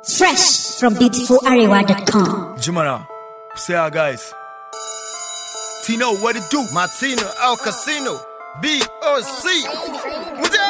Fresh from beautifularewa.com. Jimana, say our guys. Tino, what it do? Martino El Casino, BOC. Muja!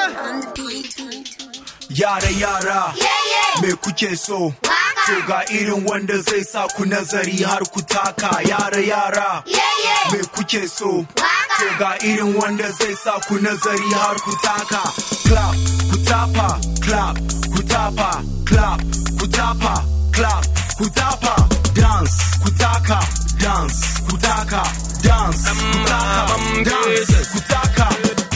Yara yara, me kuke so? To ga irin wanda zai sa ku nazari har ku taka yara yara. Me kuke so? To ga irin wanda zai sa ku nazari har ku taka. Clap, ku tapa, clap, ku tapa, clap, ku tapa, clap, ku tapa. Dance, ku taka, dance, ku taka, dance, ku taka, dance, ku taka.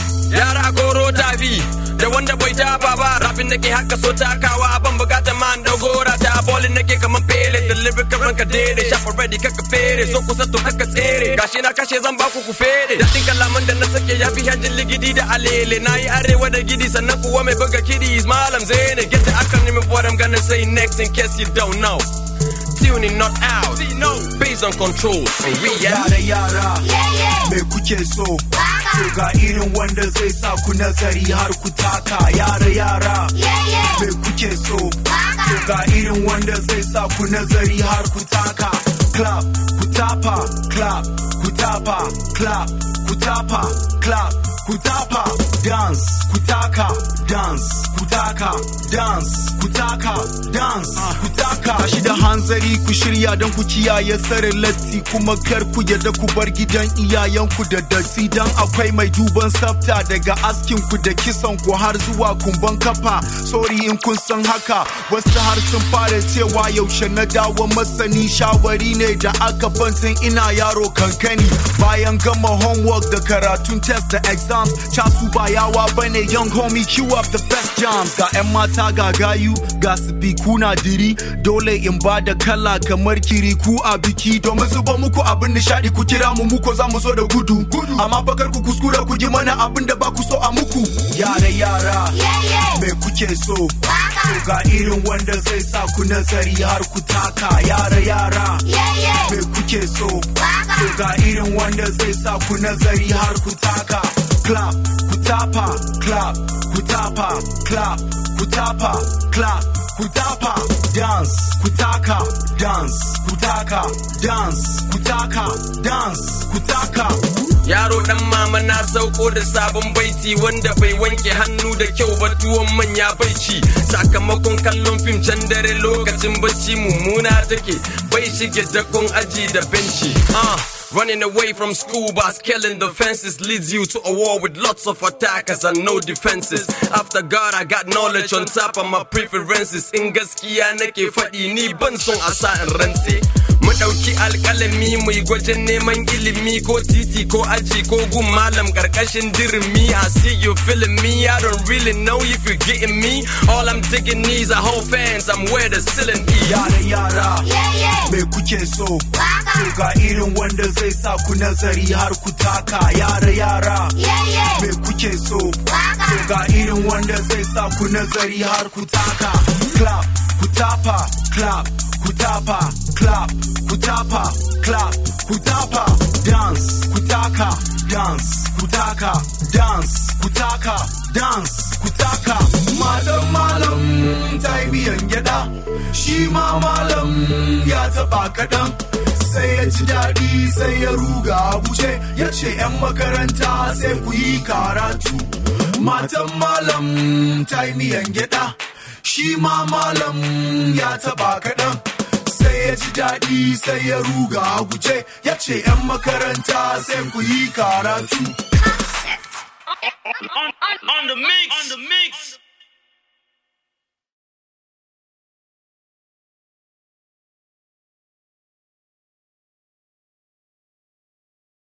yara goro tafi da wanda bai tafa ba rafin nake haka so takawa ban bukata man da gora ta bolin nake kaman pele da lyrical ranka dede shafa ready kaka fere so kusa to kaka tsere gashi na kashe zan baku ku fere dadin kalaman da na sake ya fi hanjin ligidi da alele na yi arewa da gidi sannan kuwa mai buga kiddies malam zene get the acronym of what I'm gonna say next in case you don't know tuning not out based on control and we out Yara yara, me kuke so? To ga irin wanda zai sa ku nazari har ku taka yara yara. Me kuke so? To ga irin wanda zai sa ku nazari har ku taka. Clap, ku tapa, clap, ku tapa, clap, ku tapa, clap, ku tapa. Dance, ku taka, dance, ku taka, dance, ku taka, dance, ku taka. Tashi da hanzari ku shirya don ku kiyaye sarin latti kuma kar ku yarda ku bar gidan iyayenku da datti dan akwai mai duban tsafta daga askin ku da kisan ku har zuwa kumban kafa sorry in kun san haka wasu har sun fara cewa yaushe na dawo masani shawari ne da aka bantin ina yaro kankani bayan gama homework da karatun test da exams casu ba yawa bane young homie queue up the best jams ga 'yan mata ga gayu ga sifiku na diri dole in ba da kala kamar kiri ku a biki domin zuba muku abin nishadi ku kira mu muko za mu zo da gudu amma bakar ku kuskura ku yi mana abin da ba ku so a muku yara yara me kuke so to ga irin wanda zai sa ku nazari har ku taka yara yara me kuke so to ga irin wanda zai sa ku nazari har ku taka clap ku tapa clap ku tapa clap ku tapa clap ku tapa dance ku taka dance ku taka dance ku taka dance ku taka Yaro dan mama na sauko da sabon baiti wanda bai wanke hannu da kyau ba tuwon manya bai ci sakamakon kallon fim can dare lokacin bacci mummuna take bai shige dakon aji da benci uh. Running away from school by scaling the fences leads you to a war with lots of attackers and no defenses. After God, I got knowledge on top of my preferences. In gaskiya nake faɗi ni ban son a sa in rantse. Mu ɗauki alƙalami mu yi gwajin neman ilimi ko titi ko aji ko gun malam ƙarƙashin dirimi. I see you feeling me, I don't really know if you getting me. All I'm digging is a whole fans, I'm where the ceiling is. yara yara me kuke so to ga irin wanda zai sa ku nazari har ku taka yara yara me kuke so to ga irin wanda zai sa ku nazari har ku taka clap ku tapa clap ku tapa clap ku tapa clap ku tapa dance ku taka dance ku taka dance ku taka dance ku taka malam malam ta yi biyan gyada shi ma malam ya taba kaɗan sai ya ji daɗi sai ya ruga a guje ya ce 'yan makaranta sai ku yi karatu matan malam ta yi miyan gyada shi ma malam ya taba kaɗan sai ya ji daɗi sai ya ruga a guje ya ce 'yan makaranta sai ku yi karatu on, on, on the mix. On the mix.